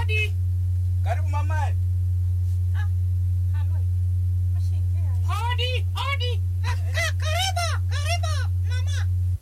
Hodi. Karibu mama. Halo. Mashingia. Hodi. Hodi. Karibu, karibu mama.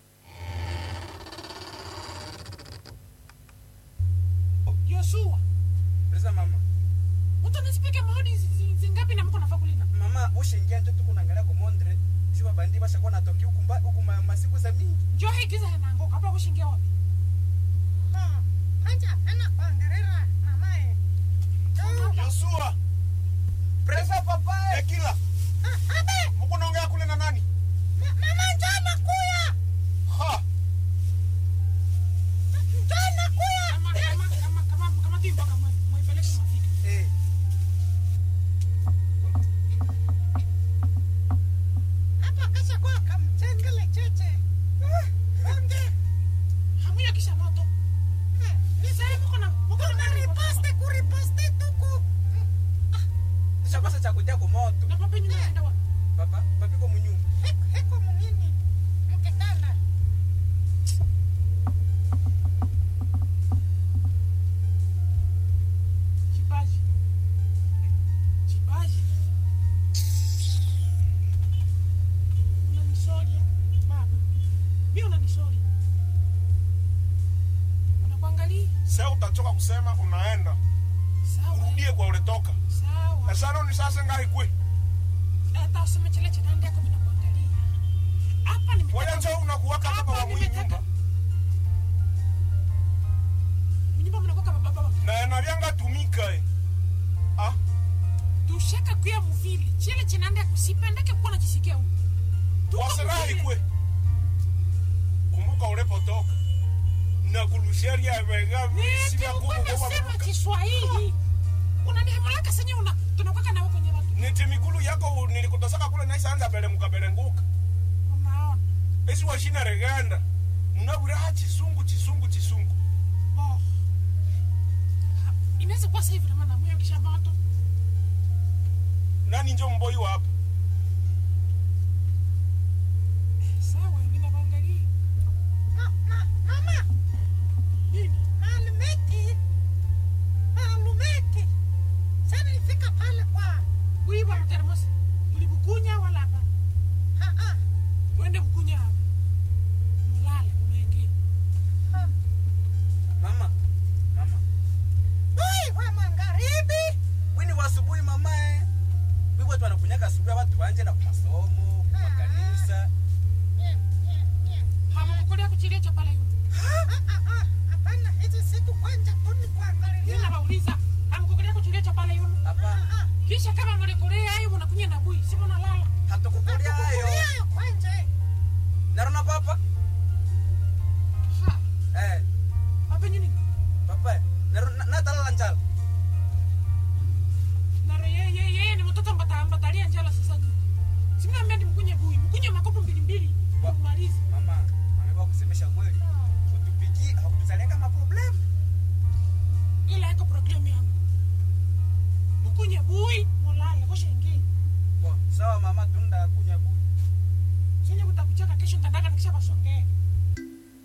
Yoshua. Presa mama. Mtu anasipika mahodi zi- zi- zingapi na mko nafaa kulinda? Mama ushingia njo tuko naangalia kwa Mondre. Sio bandi basha kwa natoki huku mba huku ma- masiku za mingi. Njoo hii giza yanaanguka hapa kushingia wapi? Oh, Hanja, ana kuangalia mamae. Yosua, Presa papa. Ekila, Abe, mko naongea kule na nani? ma- mama njoo nakuya. Ha, Njoo nakuya. Kama kama kama kama kama timba kama mwaipeleke mafika. Eh. Hapa kasha kwa kamtengele cheche. Onge. Hamuya kisha moto. Sasa mko na mko na Kuriposte, kuriposte tuku. Sasa basa cha kutia kwa moto. Na papa nyuma anaenda wapi? Papa, papi kwa munyumba. Heko, heko munini. Mkitanda. Chipaji. Chipaji. Unanisoria baba. Mimi unanisoria. Unakuangalia? sasa utachoka kusema unaenda. Sawa. Urudie kwa uletoka. Sawa. Esano ni sasa ngahi kwe. hata useme chele cha ndani yako bila kuangalia. Hapa Wewe nimetaka njoo unakuwaka baba wa hapa mwenye nimetaka nyumba. mnyumba mnakuwa kama baba wa Na enalianga tumika eh. Ah, tushaka kuya muvili chele cha ndani yako sipendeke kuwa najisikia huko. Tuko wasirahi muvili. kwe. Kumbuka ulipotoka. Na kulusheria vega visi vya Niti kubu ukwenda kwa sema mabuka. Kiswahili. Unanihamulaka senye una tunakuwa na wewe kwenye watu. Niti migulu yako nilikutosaka kule naisa anza bele mukabelenguka. Unaona? Esi washina reganda. Munabura ha chisungu chisungu chisungu. Bo. Ha, Inaweza kuwa sasa hivi na maana mwe kisha moto. Nani njo mboi wa hapa? Sawa, mimi naangalia. Ma, ma, mama. Nini? Malumeti. Malumeti. Sasa nilifika pale kwa. Kuiba mtermosi. Ulibukunya wala hapa? Ha, ha. Uende bukunya hapa. Mulale unaingia. ha. Mama. Mama. Ui, wa magharibi. Wini wa asubuhi mama eh. Wipo tu anakunyaka asubuhi watu wanje na kwa masomo, kwa makanisa. Nye, nye, nye. Hamkukulia kuchilia cha pale yule. Ah, ah, ah. Hapana, hizi siku kwanza tu ni Mimi kuangalia. nawauliza, hamkukulia kuchilia cha pale yule. Hapa Ah, ah. Kisha kama mlikulia hayo mnakunya na bui, si mnalala. hatukukulia hayo. Hatukukulia hayo kwanza. Narona papa. Ha, Eh, hapa nini? papa. Narona na talala njala. Na yeye yeye yeye ni mtoto mbata mbatalia njala sasa nini? Si mnaambia ni mkunye bui, mkunye makopo mbili mbili. Wa- Kumaliza. Mama, ameba kusemesha kweli. Utupiki hakutuzalia kama problem. Ila iko problem yangu. Mkunye bui, mulale, washa ingia. Bo, sawa mama tunda kunya bu. Sije kutakucheka kesho nitandaka nikisha basongea.